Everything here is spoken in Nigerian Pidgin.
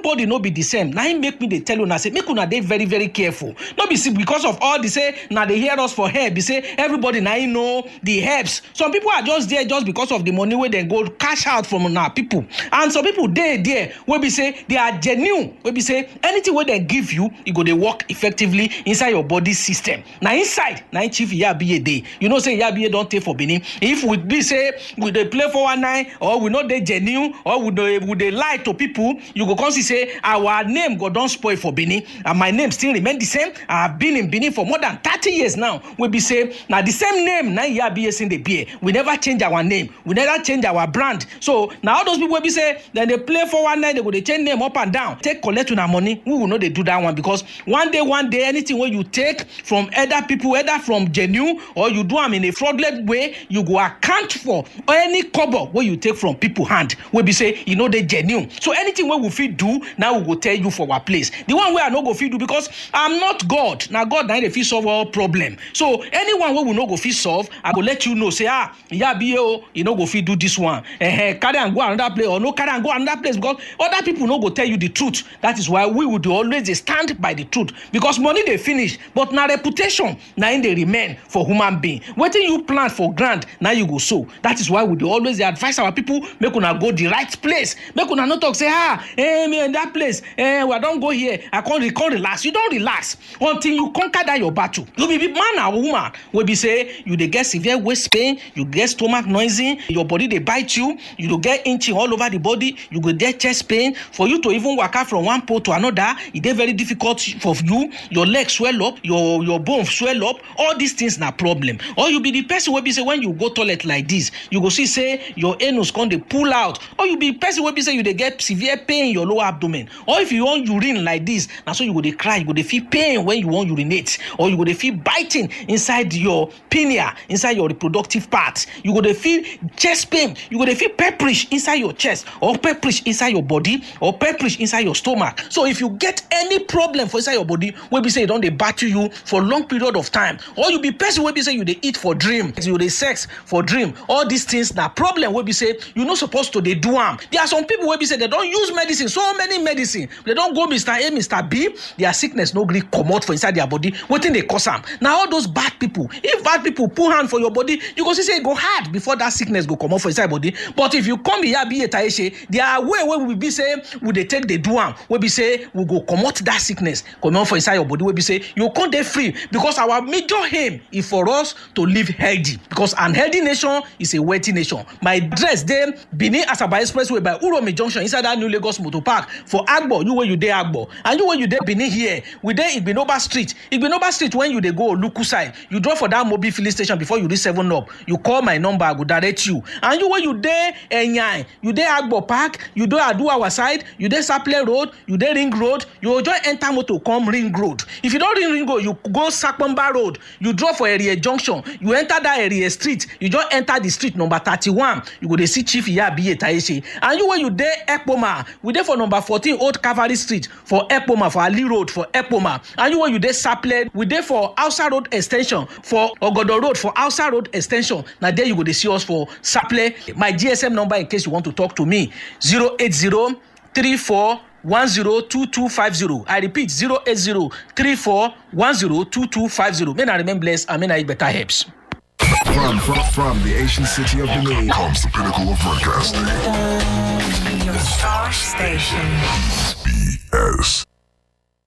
everybody no be the same na im make me dey tell una say make una dey very very careful no be say because of all the say na dey hear us for here be say everybody na im know the herbs some people are just there just because of the money wey dem go cash out from una people and some people dey there wey be say they are genuine wey be say anything wey dem give you e go dey work effectively inside your body system na inside na im chief iyabiye dey you know say iyabiye don tey for benin if we be say we dey play 419 or we no dey genuine or we dey we dey lie to people you go come see say our name go don spoil for benin and my name still remain the same i have been in benin for more than thirty years now wey be say na the same name na iyabiye sin dey bear we never change our name we never change our brand so na all those people wey be say dem dey play 419 dem go dey change name up and down take collect una money we will no dey do that one because one day one day anything wey you take from other people either from genuine or you do am in a fraudulent way you go account for any kobo wey you take from people hand wey be say e no dey genuine so anything wey we fit do na we go tell you for our place the one wey i no go fit do because i'm not god na god na dey fit solve all problem so anyone wey we no go fit solve i go let you know say ah iyabiye o e no go fit do this one eh carry am go another place or no carry am go another place because other people no go tell you the truth that is why we would always dey stand by the truth because money dey finish but na reputation na im dey remain for human being wetin you plant for ground na you go sow that is why we dey always dey advise our people make una go the right place make una no talk say ah eh me that place eh i don go here i come re come relax you don relax until you conquer that your battle you be man and woman wey be say you dey get severe waist pain you get stomach noisy your body dey bite you you go get itching all over the body you go get chest pain for you to even waka from one pole to another e dey very difficult for you your leg swell up your your bone swell up all these things na problem or you be the person wey be say when you go toilet like this you go see say your anus come dey pull out or you be the person wey be say you dey get severe pain in your lower abdomen or if you wan urine like this na so you go dey cry you go dey feel pain when you wan urinate or you go dey feel biting inside your pineal inside your reproductive part you go dey feel chest pain you go dey feel pepperish inside your chest or pepperish inside your body or pepperish inside your stomach so if you get any problem for inside your body wey be say e don dey battle you for long period of time or you be person wey be say you dey eat for dream you dey sex for dream all these things na problem wey be say you no suppose to dey do am there are some people wey be say dem don use medicine so many medicine dem don go mr a mr b their sickness no gree comot for inside their body wetin dey cause am na all those bad people if bad people put hand for your body you go see say e go hard before that sickness go comot for inside body but if you come iyabiye taishe their way wey we be say we dey take dey do am wey be say we go comot that sickness comot for inside your body wey be say you come dey free because our major aim is for us to live healthy because an healthy nation is a wealthy nation my address dey benin asaba expressway by uromi junction inside that new lagos motor park for agbo you wey you dey agbo and you wey you dey benin here we dey igbinoba street igbinoba street when you dey go oluku side you drop for that mobil filling station before you reach seven up you call my number i go direct you and you wey you dey enyan you dey agbo park you dey aduawa side you dey saple road you dey ring road you go just enter motor come ring road if you don ring ring road you go sapomba road you drop for area junction you enter that area street you just enter the street number thirty-one you go dey see chief iyabiye taishe and you wey you dey ekpoma we dey for number fourteen old cavalry street for ekpoma for ali road for ekpoma and you wey you dey saple we dey for hausa road ex ten sion for ogodo road for hausa road ex ten sion na there you go dey see us for saple my gsm number in case you want to talk to me zero eight zero three four one zero two two five zero i repeat zero eight zero three four one zero two two five zero may na remain blessed and may na eat better herbs. From, from, from the ancient city of Benin comes the pinnacle of broadcasting. Your star station.